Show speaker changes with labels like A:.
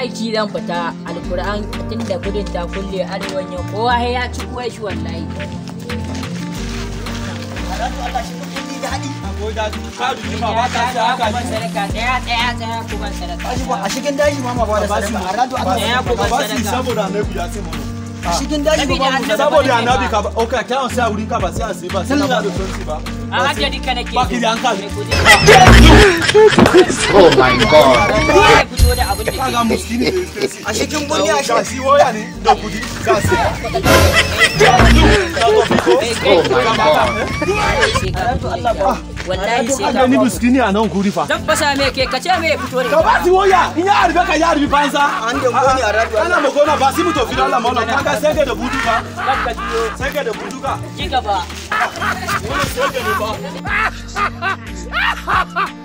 A: aiki zan fita alkur'an tunda gudun ta kulle arewan yau kowa ya ci kuwa shi wallahi Ɗaya ɗaya ɗaya ku ban sadaka.
B: a cikin daji ma ma ba da sadaka a radu Allah
A: Ɗaya ku ban sadaka.
C: saboda annabi ya ce mu
B: a cikin daji ba ba mu sadaka
C: saboda annabi ka ba okay kai an sai a wurin ka ba sai an sai ba sai na ba da tonsi ba
A: A hajja duka nake.
C: Ba ki da hankali.
D: Oh my god.
A: Kowa ya fito da abin da
C: kaga
A: ke.
C: muskini da yake
B: a cikin bunni a
C: ga shi waya ne da kudi ga sai
D: Oh my god.
A: Sai ka fito da ita. Wallahi sai
C: an
A: ka
C: gani
A: fito.
C: muskini a nan kuri fa
A: Zan fasa me ke kace me ya fito da
C: ka
A: ita.
C: ba si waya in ya harbe ka ya harbi banza
B: an da goni a radu
C: ana magana ba si mu to fira Allah maula kaga sai ga da budu ka
A: Zan ka biyo.
C: sai ga da budu ka
A: Ji gaba.
C: wannan sai ga ne ba